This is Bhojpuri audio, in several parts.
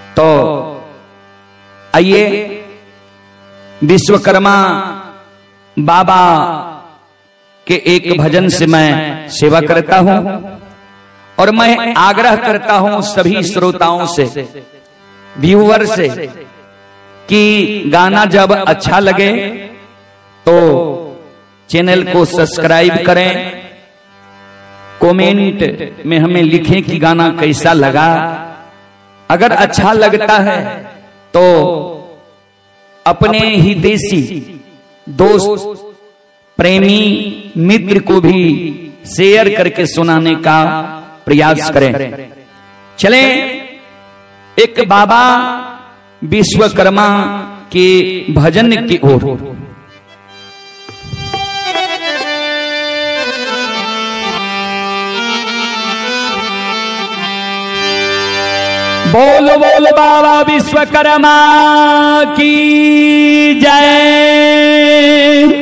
तो आइए विश्वकर्मा बाबा के एक भजन से मैं सेवा करता हूं और मैं आग्रह करता हूं सभी श्रोताओं से व्यूवर से कि गाना जब अच्छा लगे तो चैनल को सब्सक्राइब करें कमेंट में हमें लिखें कि गाना कैसा लगा अगर अच्छा लगता है तो अपने ही देसी दोस्त प्रेमी मित्र को भी शेयर करके सुनाने का प्रयास करें चलें एक बाबा विश्वकर्मा के भजन की ओर बोल बोल बाबा विश्वकर्मा की जय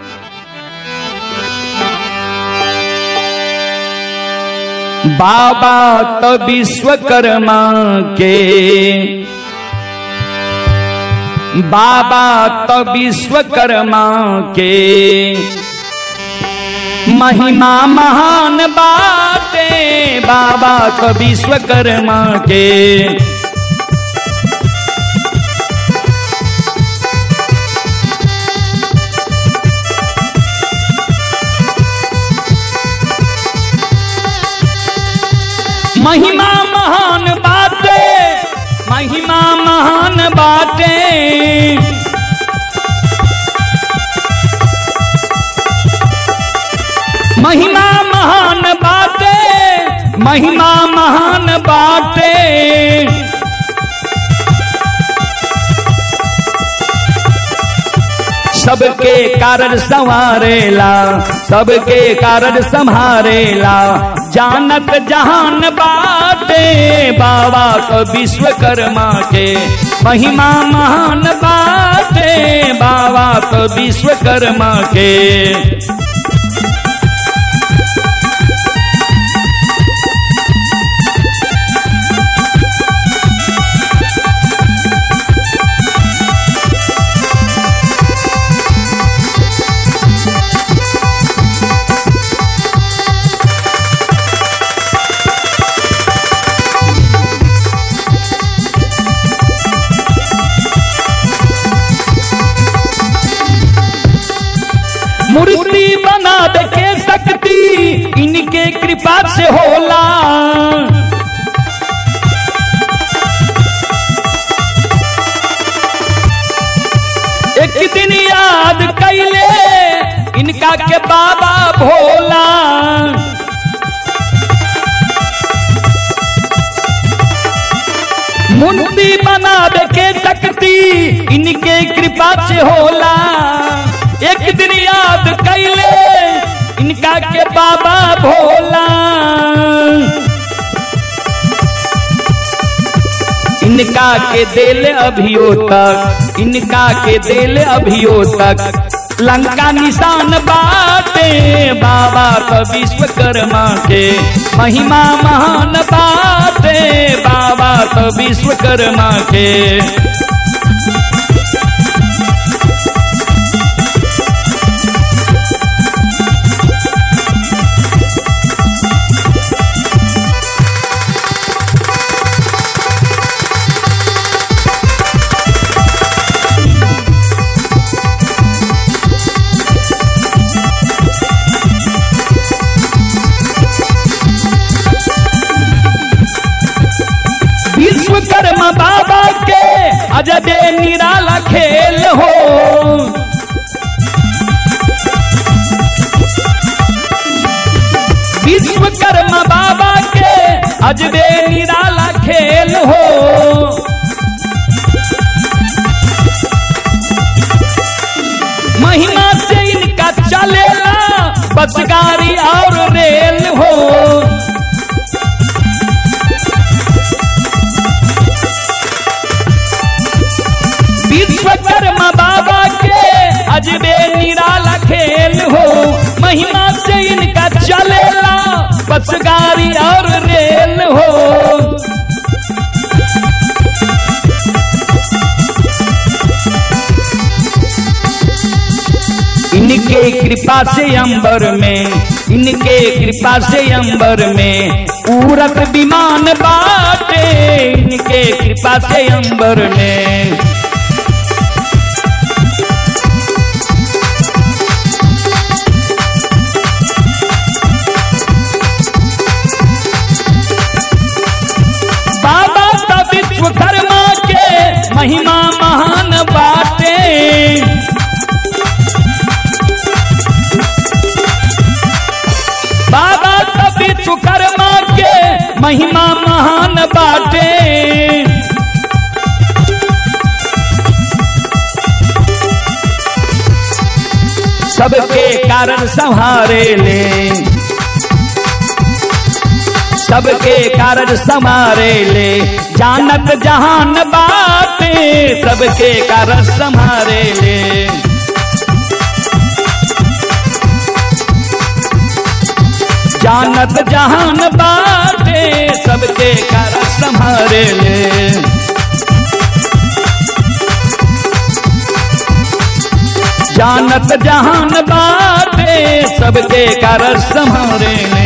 बाबा तो विश्वकर्मा के बाबा तो विश्वकर्मा के महिमा महान बाटे बाबा तो विश्वकर्मा के महिमा महान बाटे महिमा महान बाटे महिमा महान बाटे महिमा महान बाटे सबके कारण संवारेला सबके कारण संहारेला जानत जहान बाटे बाबा को विश्वकर्मा के महिमा महान बाटे बाबा को विश्वकर्मा के मूर्ति बना के शक्ति इनके कृपा से होला एक दिन याद कैले इनका के बाबा भोला मूर्ति बना के शक्ति इनके कृपा से होला एक दिन याद कैले इनका के बाबा भोला इनका के दिल अभियो तक इनका के दिल अभियो तक लंका निशान बाटे बाबा का विश्वकर्मा के महिमा महान बाटे बाबा का विश्वकर्मा के विश्वकर्मा बाबा के अजबे निराला खेल हो विश्वकर्मा बाबा के अजबे निराला खेल हो महिमा से इनका चलेला बस गाड़ी और रेल हो विश्वकर्मा बाबा के अजबे निराला खेल हो महिमा से इनका चलेला बस गाड़ी और रेल हो कृपा से अंबर में इनके कृपा से अंबर में उड़त विमान बाटे इनके कृपा से अंबर में बाबा का विश्वकर्मा के महिमा महान बाटे बाबा का विश्वकर्मा के महिमा महान बाटे सबके कारण संहारे ले सबके कारण समारे ले जानत जहान बाटे सबके कारण संहारे ले जानत जहान बाटे सबके कारण संहारे ले जानत जहान बाटे सबके कारण संहारे ले